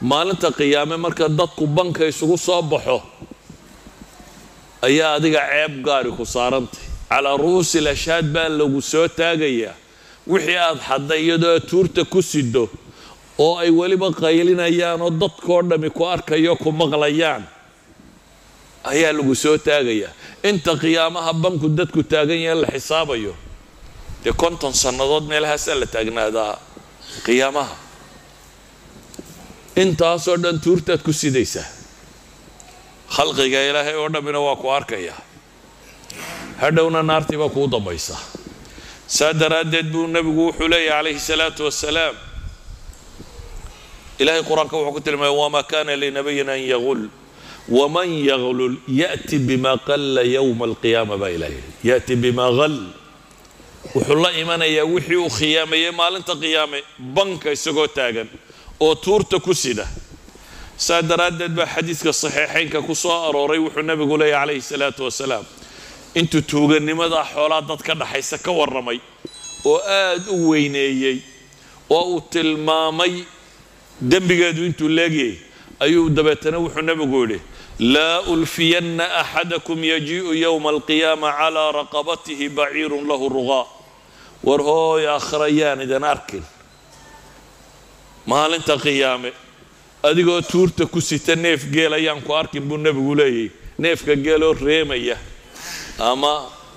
maalinta qiyaame marka dadku banka isugu soo baxo ayaa adiga ceeb gaari ku saarantay calaa ru'uusi lashhaad baa lagu soo taagayaa wixii aad xadday iyadoo aad tuurta ku sido oo ay weliba qaylinayaan oo dadkoo dhammi ku arkayo ku maqlayaan ayaa lagu soo taagayaa inta qiyaamaha banku dadku taagan yahe la xisaabayo dee konton sannadood meelahaasaa la taagnaadaa qiyaamaha intaasoo dhan tuurtaad ku sidaysaa khalqiga ilaahay oo dhammina waa ku arkayaa hadhowna naartii baa kuu dambaysa saa daraaddeed buu nebigu wuxuu leeyahy calayhi salaatu wasalaam ilahay qur-aanka wuxuu ku tilmaamay wamaa kana linabiyin an yagul waman yaglul ya'ti bima qalla yowma alqiyaama baa ilahay ya'ti bima qal wuxuu la imanayaa wixii uu khiyaameeyey maalinta qiyaame banka isagoo taagan oo tuurta ku sida saa daraaddeed baa xadiidka saxiixaynka ku soo arooray wuxuu nebigu leeyahy calayhi salaatu wasalaam intuu tuuganimadaa xoolaa dad ka dhaxaysa ka warramay oo aad u weyneeyey oo uu tilmaamay dembigeedu intuu leegyay ayuu dabeetana wuxuu nebigu yidhi laa ulfiyanna axadakum yajii'u yowma alqiyaama calaa raqabatihi baciirun lahu ruqaa war hooy aakhira yaan idan arkin maalinta qiyaame adigoo tuurta ku sita neef geel ayaan ku arkin buu nebigu leeyahy neefka geeloo reemaya ama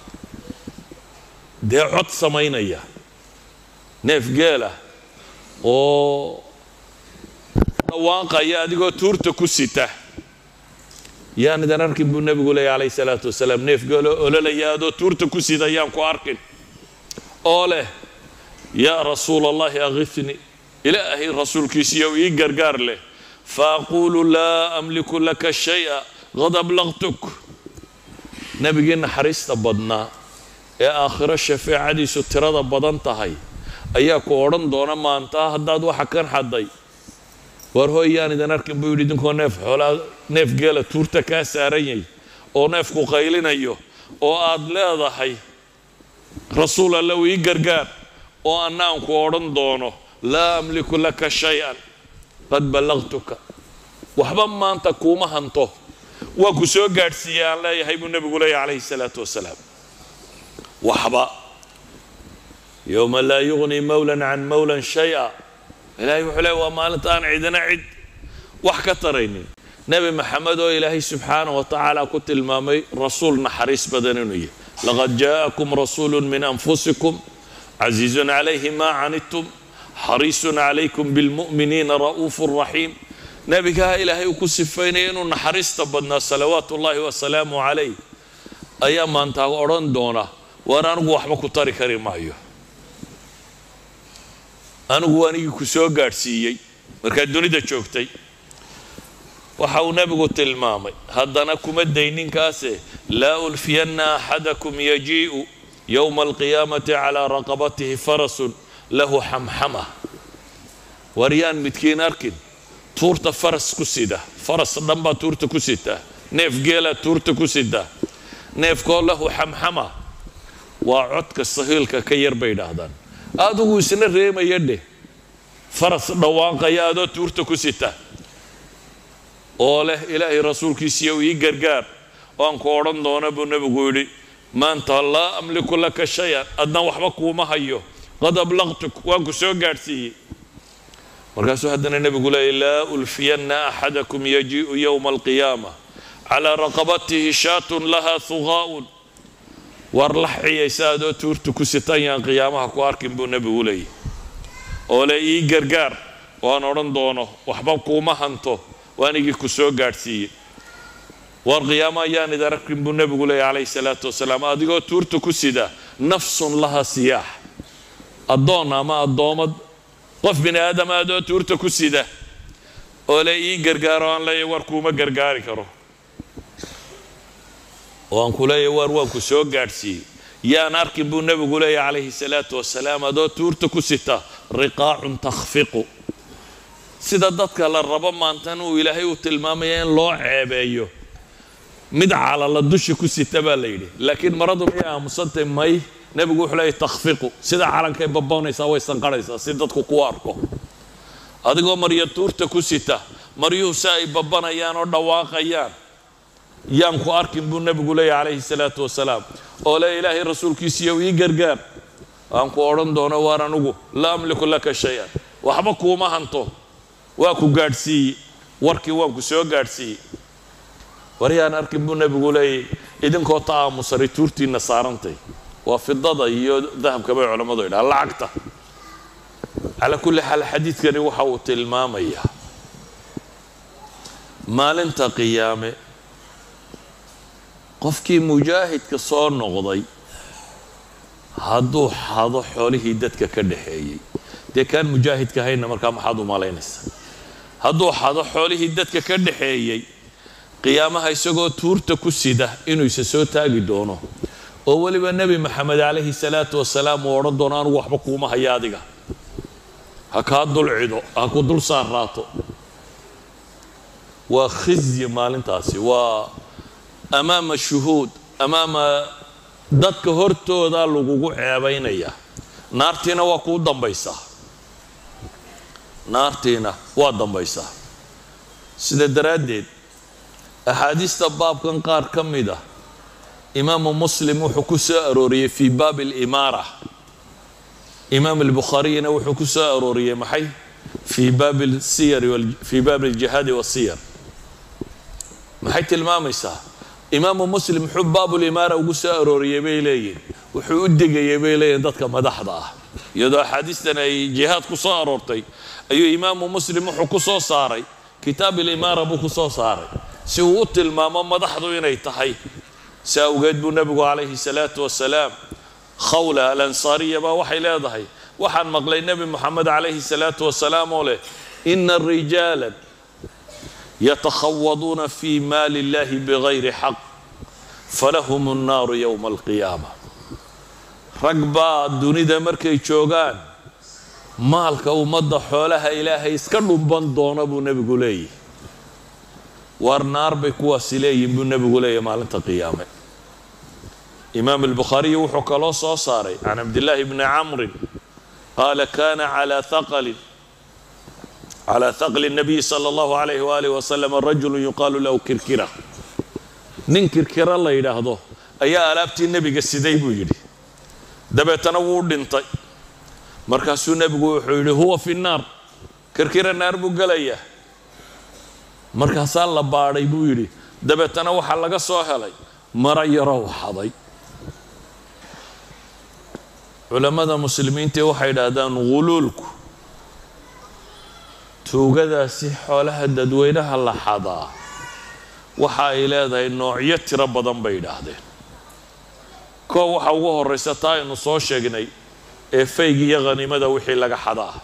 dee cod samaynaya neef geela oo dhawaaqaya adigoo tuurta ku sita yaan idan arkin buu nebigu leeyahy calayhi salaatu wasalaam neef geeloo ololaya adoo tuurta ku sida yaan ku arkin oo leh yaa rasuula allahi akhifni ilaahay rasuulkiisiiyow ii gargaar leh faaquulu laa amliku laka shaya qad ablaqtuk nebigii naxariista badnaa ee aakhiro shafeecadiisu tirada badan tahay ayaa ku odhan doona maanta haddaad waxa kan xadday war hooy yaan idan arkin buu yidhi idinkoo neef xoolaa neef geela tuurta kaa saaranyay oo neefku qaylinayo oo aad leedahay rasuul allow ii gargaar oo anna aan ku odhan doono laa amliku laka shay-an qad ballaqtuka waxba maanta kuuma hanto waa ku soo gaadhsiiyey aan leeyahay buu nebigu leeyahy calayhi salaatu wasalaam waxba yowma laa yugnii mawlan can mawlan shay-a ilaahay wuxuu leey waa maalinta aan cidina cid wax ka taraynin nebi maxamed oo ilaahay subxaanah wa tacaala ku tilmaamay rasuul naxariis badan inuu yahy laqad jaa'akum rasuulu min anfusikum casiizun calayhi maa canidtum xariisun calaykum bilmu'miniina ra'uufu raxiim nebigaha ilaahay uu ku sifaynaya inuu naxariista badnaa salawaatu ullaahi wasalaamu calayh ayaa maantaa odhan doona waan anigu waxba ku tari kari maayo anigu anigii ku soo gaadhsiiyey markaad dunida joogtay waxa uu nebigu tilmaamay haddana kuma dayninkaase laa ulfiyanna axadakum yajii'u yowma alqiyaamati calaa raqabatihi farasun lahu xamxama waryaan midkiin arkin tuurta faras ku sida faras dhan baa tuurta ku sitaa neef geelaa tuurta ku sitaa neefkoo lahu xamxama waa codka sahiilka ka yar bay idhaahdaan adigu isna reemaya dheh faras dhawaaqaya adoo tuurta ku sita oo leh ilaahay rasuulkiisiiyo ii gargaar oo aan ku odhan doono buu nebigu yidhi maanta laa amliku laka shay-an adna waxba kuuma hayo qad ablaqtuk waan ku soo gaadhsiiyey markaasuu haddana nebigu leeyay laa ulfiyanna axadakum yajii'u yowma alqiyaama calaa raqabatihi shaatun laha huqaa'un war lax ciyaysa adoo tuurta ku sitan yaan qiyaamaha ku arkin buu nebigu leeyay oo le ii gargaar waan odhan doono waxba kuuma hanto waanigii ku soo gaadhsiiyey war qiyaama ayaan idin arkin buu nebigu leeyay calayhi salaatu wasalaam adigoo tuurta ku sida nafsun laha siyaax addoon ama addoomad qof bini aadam adoo tuurta ku sida oo le ii gargaaro aan leeyahy war kuuma gargaari karo oo aan ku leeyahy war waan ku soo gaadhsiiyey yaan arkin buu nebigu leeyahy calayhi salaatu wasalaam adoo tuurta ku sita riqaacun takhfiqu sida dadka la rabo maantan uu ilaahay uu tilmaamaya in loo ceebeeyo mid calala dusha ku sita baa la yidhi laakiin maradu miyay aamusantay may nebigu wuxuu leeyahy takhfiqu sida calankay baboonaysaa way sanqarhaysaa si dadku ku arko adigoo marya tuurta ku sita maryuhu si ay babbanayaan oo dhawaaqayaan yaan ku arkin buu nebigu leeyahy calayhi salaatu wasalaam oo le ilaahay rasuulkiisiiyow ii gargaar aan ku odhan doono waar anugu laa amliku laka shay-an waxba kuuma hanto waa ku gaadhsiiye warkii waan ku soo gaadhsiiyey waryaan arkin buu nebigu leeyay idinkoo ta aamusaray tuurtiinna saarantay waa fidada iyo dahabka bay culammadu yidhaha lacagta calaa kulli xaal xadiidkani waxa uu tilmaamayaa maalinta qiyaame qofkii mujaahidka soo noqday hadduu xado xoolihii dadka ka dhaxeeyey dee kaan mujaahidka hayna markaa maxaad u malaynaysaa hadduu xado xoolihii dadka ka dhaxeeyey qiyaamaha isagoo tuurta ku sida inuu isa soo taagi doono oo weliba nebi maxamed calayhi salaatu wasalaam uu odhan doono anugu waxba kuuma haya adiga ha kaa dul cido ha ku dul saarraato waa khizyi maalintaasi waa amaama shuhuud amaama dadka hortooda lagugu ceebaynaya naartiina waa kuu dambaysaa naartiina waa dambaysaa sida daraaddeed axaadiista baabkan qaar ka mid ah imaamu muslim wuxuu ku soo arooriyey fii baabi alimaara imaam albukhaariyina wuxuu ku soo arooriyey maxay fii baabi lsiyari fii baabi aljihaadi wasiyar maxay tilmaamaysaa imaamu muslim muxuu baabulimaara ugu soo arooriyey bay leeyihin wuxuu u digayay bay leeyihin dadka madaxda ah iyadoo axaadiistan ay jihaad ku soo aroortay ayuu imaamu muslim wuxuu ku soo saaray kitaab ilimaara buu ku soo saaray si uu u tilmaamo madaxdu inay tahay si awgeed buu nebigu calayhi salaatu wasalaam khawla alansaariya baa waxay leedahay waxaan maqlay nebi moxamed calayhi salaatu wasalaam oo leh ina rijaalan yatakhawaduuna fi maali illahi bigayri xaq falahum annaaru yowma alqiyaama rag baa dunida markay joogaan maalka ummadda xoolaha ilaahay iska dhumban doona buu nebigu leeyahy waar naar bay kuwaasi leeyihin buu nebigu leeyahy maalinta qiyaame imaam albukhaariyi wuxuu kaloo soo saaray can cabdillaahi bni camrin qaala kana calaa haqalin calى haqli الnabiyi salى اllahu alayh walih wasalam rajulu yuqaalu lahu kirkira nin kirkira la yidhaahdo ayaa alaabtii nebiga siday buu yidhi dabeetana wuu dhintay markaasuu nebigu wuxuu yidhi huwa fi naar kirkira naar buu gelayaa markaasaa la baadhay buu yidhi dabeetana waxaa laga soo helay mara yarow xaday culammada muslimiintii waxay idhaahdaan guluulku tuugadaasi xoolaha dadweynaha la xadaa waxa ay leedahay noocyo tiro badan bay idhaahdeen koo waxa ugu horraysa taa aynu soo sheegnay ee faygi iyo khaniimada wixii laga xadaa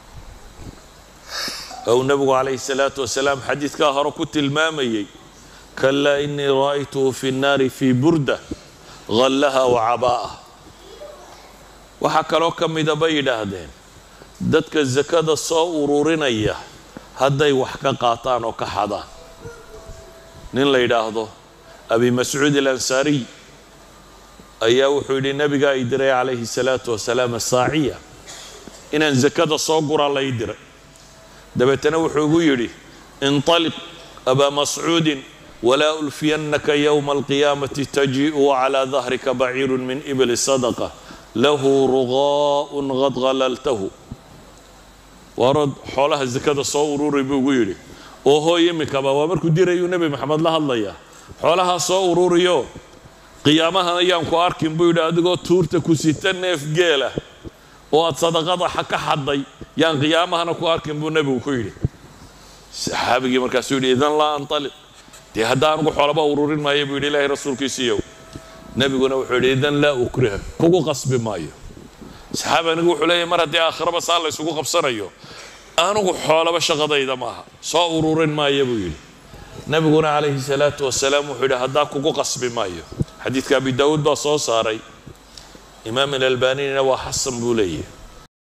ou nebigu calayhi salaatu wasalaam xadiidkaa hore ku tilmaamayey kalaa inii ra'aytuhu fi nnaari fii burda hallaha wa cabaa'a waxaa kaloo ka mida bay yidhaahdeen dadka sakada soo ururinaya hadday wax ka qaataan oo ka xadaan nin la yidhaahdo abi mascuud alansaariy ayaa wuxuu yidhi nabigaa i diray calayhi salaatu wasalaam asaaciya inaan sakada soo guraa la ii diray dabeetana wuxuu igu yidhi inطaliq abaa mascuudin walaa ulfiyannaka yowma alqiyaamati tajii'u wacalaa dahrika baciiru min ibli sadaqa lahu ruqaa'un qad halaltahu waarod xoolaha sakada soo ururi buu ugu yidhi oo hooy imikaba waa markuu dirayuu nebi maxamed la hadlayaa xoolahaa soo ururiyo qiyaamahan ayaan ku arkin buu yidhi adigoo tuurta ku sita neef geela oo aad sadaqada ka xadday yaan qiyaamahana ku arkin buu nebigu ku yidhi saxaabigii markaasuu yidhi idan laa antaliq dee hadda anugu xoolaba ururin maayo buu yidhi ilaahay rasuulkiisiiyow nebiguna wuxuu yidhi idan laa ukriha kugu qasbi maayo saxaabi anigu wuxuu leeyahy mar haddii aakhiraba saa la ysugu qabsanayo anugu xoolaba shaqadayda maaha soo ururin maayo buu yidhi nebiguna calayhi salaatu wasalaam wuxuu yidhi haddaa kugu qasbi maayo xadiidka abi daawuud baa soo saaray imaam alalbanina waa xasan buu leeyahy